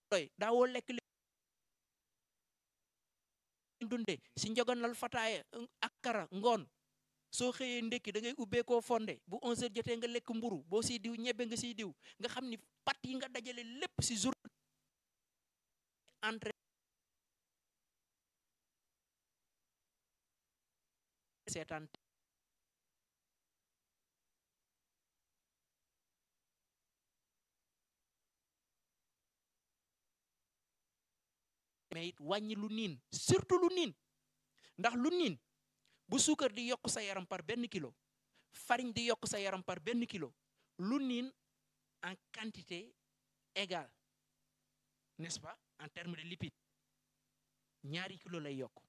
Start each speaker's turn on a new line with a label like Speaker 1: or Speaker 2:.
Speaker 1: doy daawoo lekk li dunde si njoganal fataaya akara ngoon soo xëyee ndekki da ngay ubbeekoo fonde bu 11h jotee nga lekk mburu boo siy diw ñebbe nga siy diw nga xam ni pat yi nga dajale lépp si jour entrée seetaan mais it wàññi lu niin surtout lu niin ndax lu niin bu suukar di yokk sa yaram par benn kilo farine di yokk sa yaram par benn kilo lu niin en quantité égale n'est-ce pas en termes de lipides ñaari kilo lay yokk